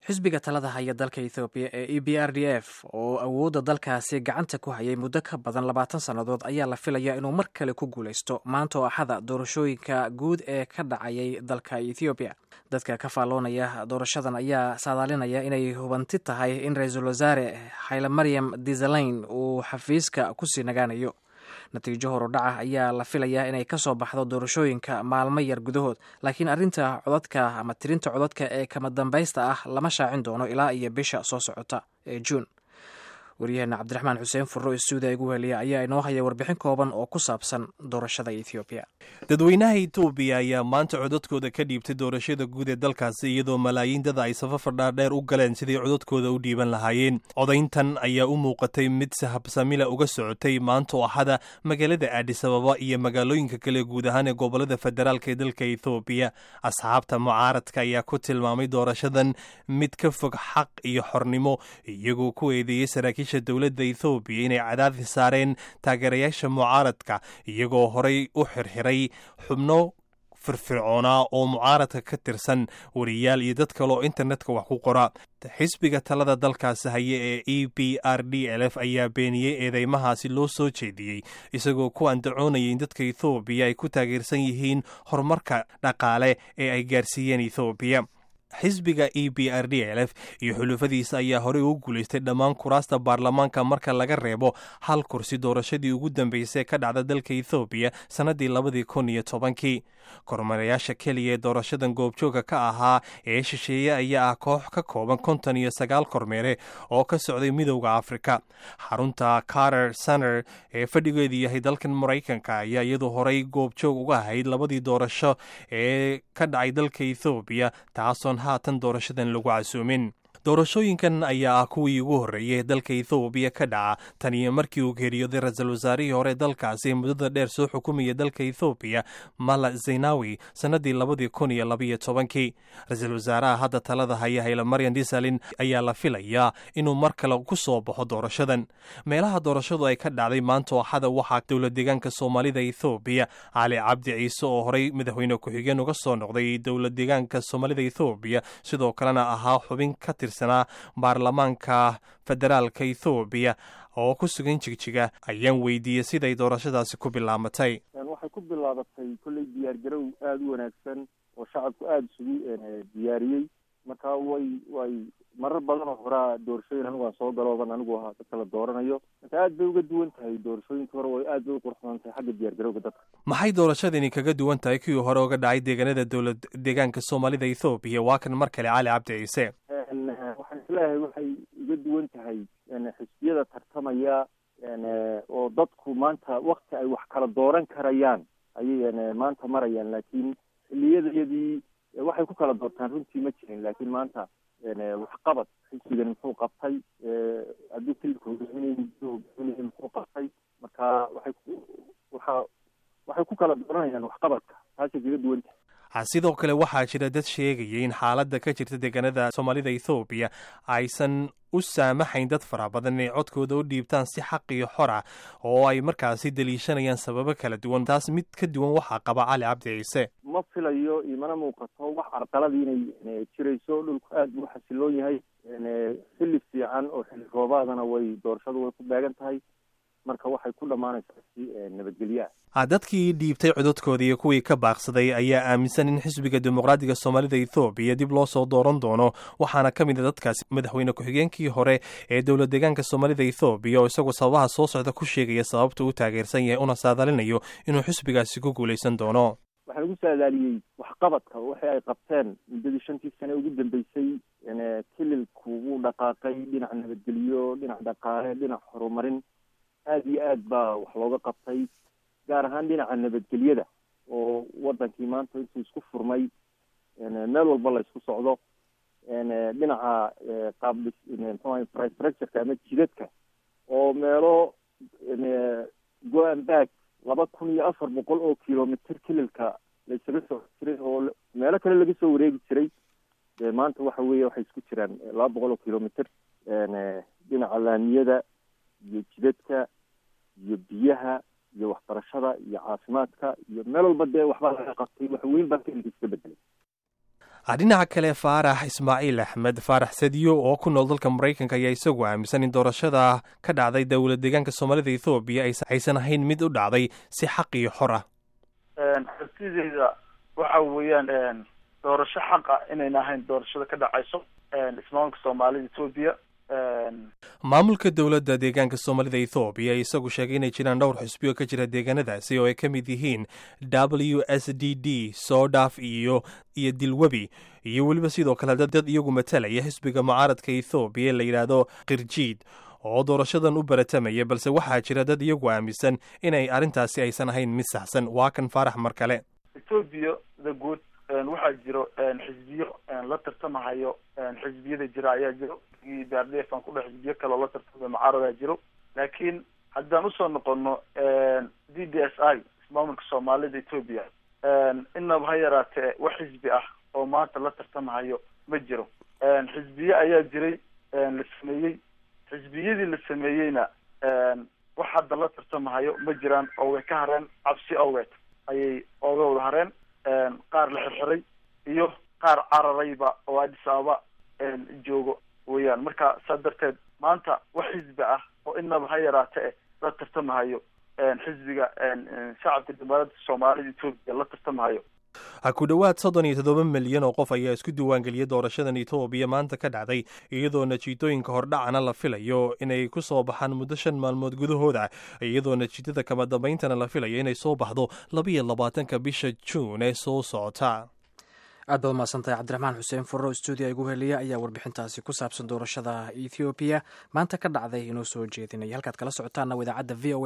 xisbiga talada haya dalka ethoobiya ee e b r d f oo awoodda dalkaasi gacanta ku hayay muddo ka badan labaatan sannadood ayaa la filayaa inuu mar kale ku guulaysto maanta oo axada doorashooyinka guud ee ka dhacayay dalka ethoobiya dadka ka faalloonaya doorashadan ayaa saadaalinaya inay hubanti tahay in ra-iisul wasaare xayle maryam disalayn uu xafiiska kusii nagaanayo natiijo horudhaca ayaa la filayaa inay ka soo baxdo doorashooyinka maalmo yar gudahood laakiin arrinta codadka ama tirinta codadka ee kama dambaysta ah lama shaacin doono ilaa iyo bisha soo socota ee juun waryaheena cabdiraxmaan xuseen furro istuudiya igu heliya ayaa inoo haya warbixin kooban oo ku saabsan doorashada ethoobiya dadweynaha etoobiya ayaa maanta codadkooda ka dhiibtay doorashada guud ee dalkaasi iyadoo malaayiin dada ay safafar dhaadheer u galeen sidii codadkooda u dhiiban lahaayeen codayntan ayaa u muuqatay mid sahabsamila uga socotay maanta oo axada magaalada aadisababa iyo magaalooyinka kale guud ahaan ee gobolada federaalk ee dalka ethoobiya asxaabta mucaaradka ayaa ku tilmaamay doorashadan mid ka fog xaq iyo xornimo iyagoo ku eedeeyey saraakiisha dowladda ethoobiya inay cadaadis saareen taageerayaasha mucaaradka iyagoo horay u xirxiray xubno firfircoonaa oo mucaaradka ka tirsan wariyaal iyo dad kale oo internetka wax ku qora xisbiga talada dalkaasi haya ee e b r d l f ayaa beeniyey eedeymahaasi loo soo jeediyey isagoo ku andacoonayay in dadka ethoobiya ay ku taageersan yihiin horumarka dhaqaale ee ay gaarsiiyeen ethoobiya xisbiga e b r d l f iyo xulufadiisa ayaa horey ugu guulaystay dhammaan kuraasta baarlamaanka marka laga reebo hal kursi doorashadii ugu dambeysay ka dhacda dalka ethoobiya sannaddii labadii kun iyo tobankii kormarayaasha keliya ee doorashadan goobjooga ka ahaa ee shisheeye ayaa ah koox ka kooban konton iyo sagaal kormeere oo ka socday midowda afrika xarunta carter center ee fadhigeedu yahay dalkan maraykanka ayaa iyadu horey goobjoog uga ahayd labadii doorasho ee ka dhacay dalka ethoobiya taasoon haatan doorashadan lagu casuumin doorashooyinkan ayaa ah kuwii ugu horreeyay dalka ethoobiya ka dhaca tan iyo markii uu geeriyooday ra-iisul wasaarihii hore dalkaasi muddada dheer soo xukumaya dalka ethoobiya mala zaynawi sannaddii labadii kun iyo labaiyo tobankii ra-iisul wasaaraha hadda talada haya hayla maryan disalin ayaa la filayaa inuu mar kale ku soo baxo doorashadan meelaha doorashadu ay ka dhacday maanta oo axada waxaa dowlad deegaanka soomaalida ethoobiya cali cabdi ciise oo horey madaxweyne ku-xigeen uga soo noqday dowlad deegaanka soomaalida ethoobiya sidoo kalena ahaa xubin ka tirsan baarlamaanka federaalka ethoobiya oo ku sugan jigjiga ayaan weydiiyey siday doorashadaasi ku bilaabatay waxay ku bilaabatay kolley diyaargarow aada u wanaagsan oo shacabku aada isugu diyaariyey marka way way marar badan oo horaa doorashooyin anigu aan soo galooban anigu ahaa dadka la dooranayo marka aad bay uga duwan tahay doorashooyinka hore way aad bay u qurxoon tahay xagga diyaargarowga dadka maxay doorashadani kaga duwan tahay kuwii hore uga dhacay deegaanada dowlad deegaanka soomaalida ethoobiya waa kan mar kale cali cabdi ciise waxaan isleeyahay waxay uga duwan tahay xisbiyada tartamaya oo dadku maanta wakti ay wax kala dooran karayaan ayay maanta marayaan laakiin xiliyadayadii waxay ku kala doortaan runtii ma jirin laakiin maanta waxqabad xisbigan muxuu qabtay hadduu kilika hogaaminay hogaaminay muxuu qabtay marka waxay waxa waxay ku kala dooranayaan waxqabadka taasay kaga duwan tahay sidoo kale waxaa jira dad sheegaya in xaaladda ka jirta deegaanada soomaalida ethoobiya aysan u saamaxayn dad fara badan inay codkooda u dhiibtaan si xaq iyo xor ah oo ay markaasi daliishanayaan sababo kala duwan taas mid ka duwan waxaa qaba cali cabdi ciise ma filayo imana muuqato wax carqaladii inay jirayso dhulku aad buu xasiloon yahay xilli fiican oo xilli roobaadana way doorashadu way ku beegan tahay marka waxay ku dhammaanaysaa si nabadgelyo ah dadkii dhiibtay codadkooda iyo kuwii ka baaqsaday ayaa aaminsan in xisbiga dimuqraadiga soomaalida ethoobiya dib loo soo dooran doono waxaana ka mid a dadkaasi madaxweyne ku-xigeenkii hore ee dowlad deegaanka soomaalida ethoobiya oo isagoo sababaha soo socda ku sheegaya sababta u taageersan yahay una saadaalinayo inuu xisbigaasi ku guulaysan doono waxaa lagu saadaaliyey waxqabadka waxay ay qabteen muddadii shantii sane ugu dambeysay kililku wuu dhaqaaqay dhinac nabadgelyo dhinac dhaqaale dhinac horumarin aada iyo aad baa wax looga qabtay gaar ahaan dhinaca nabadgelyada oo wadankii maanta intuu isku furmay meel walba la isku socdo dhinaca qaab mxua infrastructureka ama jidadka oo meelo go-an baag laba kun iyo afar boqol oo kilomitr kililka la isaga soo jiray oo meelo kale laga soo wareegi jiray maanta waxa weeye waxay isku jiraan laba boqol oo kilomitr dhinaca laamiyada iyo jidadka iyo biyaha iyo waxbarashada iyo caafimaadka iyo meel walba dee waxbaa laga qabtay wax weyn baa kililka iska bedelay dhinaca kale faarax ismaaciil axmed faarax sadiyo oo ku nool dalka maraykanka ayaa isagu aaminsan in doorashada ka dhacday dowlad deegaanka soomaalida ethoobiya aysan ahayn mid u dhacday si xaq iyo xor ah xortideyda waxa weeyaan doorasho xaq ah inayna ahayn doorashada ka dhacayso ismaamulka soomaalida ethoobiya maamulka dowladda deegaanka soomaalida ethoobiya isagu sheegay inay jiraan dhowr xusbiyo ka jira deegaanadaasi oo ay ka mid yihiin w s d d soodhaf iyo iyo dilwebi iyo weliba sidoo kale dad iyagu matalaya xisbiga mucaaradka ethoobiya la yidhaahdo kirjiid oo doorashadan u baratamaya balse waxaa jira dad iyagu aaminsan inay arrintaasi aysan ahayn mid saxsan waa kan faarax mar kale ethoobiya the good waxaa jiro xisbiyo la tartamahayo xisbiyada jira ayaa jiro b r d f aan kudhe xisbiyo kale oo la tartamay mucaaradaa jiro laakiin haddaan usoo noqono d d s i ismaamulka soomaalida ethoobia inaba ha yaraatee wax xisbi ah oo maanta la tartamahayo ma jiro xisbiye ayaa jiray la sameeyey xisbiyadii la sameeyeyna wax hadda la tartamahayo ma jiraan oo way ka hareen cabsi awgeed ayay ooga wada hareen qaar la xirxiray iyo qaar cararayba oo addis ababa joogo weeyaan marka saa darteed maanta wax xisbi ah oo inaba ha yaraate la tartamahayo xisbiga shacabka jamhuuriyadda soomaalida etoobiya la tartamahayo ku dhowaad soddon iyo toddoba milyan oo qof ayaa isku diiwaangeliyay doorashadan etoobiya maanta ka dhacday iyadoo natiijooyinka hordhacana la filayo inay ku soo baxaan muddo shan maalmood gudahooda iyadoo natiijada kama dambayntana la filayo inay soo baxdo labiyo labaatanka bisha juun ee soo socota aad baad umahadsantahay cabdiraxmaan xuseen furro stuudiya igu heliya ayaa warbixintaasi ku saabsan doorashada ethoobiya maanta ka dhacday inoo soo jeedinaya halkaad kala socotaana idaacadda v o